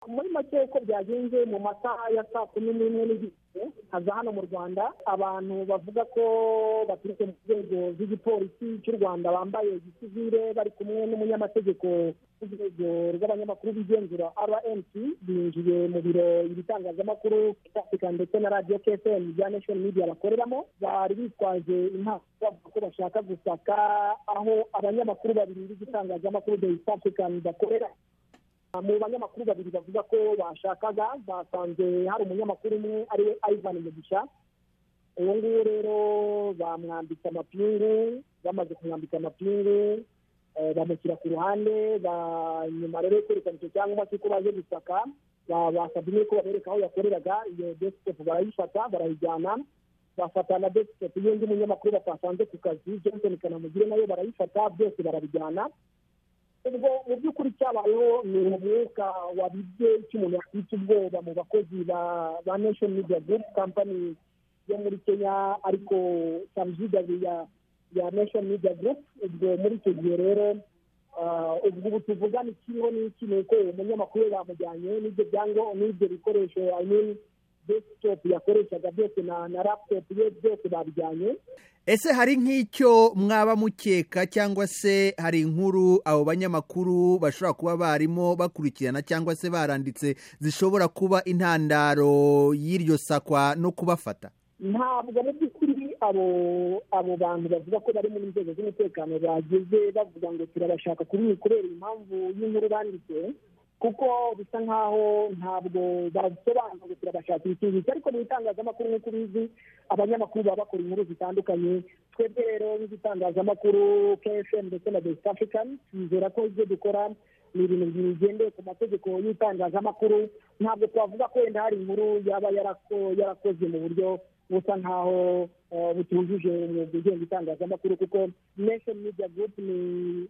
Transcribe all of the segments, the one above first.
muri make uko byagenze mu masaha ya saa kumi n'imwe n'igice haza hano mu rwanda abantu bavuga ko baturutse mu nzego z'igipolisi cy'u rwanda bambaye gisivire bari kumwe n'umunyamategeko w'urwego rw'abanyamakuru bigenzura rnc binjiye mu biro ibitangazamakuru afurika ndetse na radiyo kfm bya national media bakoreramo bari bitwaje impano bavuga ko bashaka gusaka aho abanyamakuru babiri b'igitangazamakuru de african bakorera mu banyamakuru babiri bavuga ko bashakaga basanze hari umunyamakuru umwe ariwe ivan mugisha uwo nguwo rero bamwambitse amapingu bamaze kumwambika amapingu eh, bamushyira ku ruhande ba- nyuma rero yo kwerekana icyo cyangwa cy'uko baje gusaka ba- basabye n'uko babereka aho yakoreraga iyo desktop barayifata barayijyana bafata na desktop y'undi munyamakuru batasanze ku kazi johnson kanamugire nayo barayifata byose barabijyana ubwo mu by'ukuri cyabayeho ni umwuka wabibye icyo umuntu yakwita ubwoba mu bakozi ba ba nation media group company yo muri kenya ariko subsidiary ya ya nation media group ubwo muri icyo gihe rero ah, ubwo ubu tuvugana ikiriho n'iki ni uko uwo munyamakuru we bamujyanye n'ibyo byango n'ibyo bikoresho i mean desktop yakoreshaga byose na na laptop ye byose babijyanye ese hari nk'icyo mwaba mukeka cyangwa se hari inkuru abo banyamakuru bashobora kuba barimo bakurikirana cyangwa se baranditse zishobora kuba intandaro y'iryo sakwa no kubafata ntabwo mu by'ukuri abo abo bantu bavuga ko bari mu nzego z'umutekano bageze bavuga ngo turabashaka kuri iyi kubera impamvu y'inkuru banditse kuko bisa nk'aho ntabwo basobanura ngo turabashaka ikintu ariko mu bitangazamakuru nk'uko ubizi abanyamakuru baba bakora inkuru zitandukanye twebwe rero nk'igitangazamakuru kfm ndetse na best african twizera ko ibyo dukora ni ibintu bigendeye ku mategeko y'itangazamakuru ntabwo twavuga ko wenda hari inkuru yaba yarako- yarakoze mu buryo busa nkaho eh, butujuje umwuga ugenga itangazamakuru kuko nation media group ni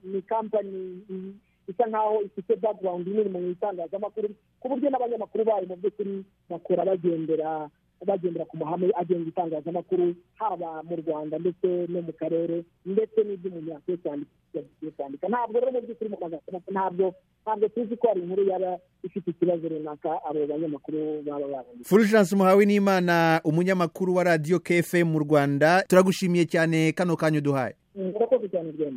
ni kampani i- isa nkaho ifite background nini mu itangazamakuru ku buryo n'abanyamakuru bayo mu by'ukuri bakora bagendera bagendera ku mahame agenga itangazamakuru haba mu rwanda ndetse no mu karere ndetse n'ibyo umuntu yakwiye kwandika yakwiye kwandika ntabwo rero mu by'ukuri mu magambo ntabwo ntabwo tuzi ko hari inkuru yaba ifite ikibazo runaka abo banyamakuru baba babonye fulgence muhawe n'imana umunyamakuru wa radiyo kfm mu rwanda turagushimiye cyane kano kanya uduhaye murakoze cyane rwema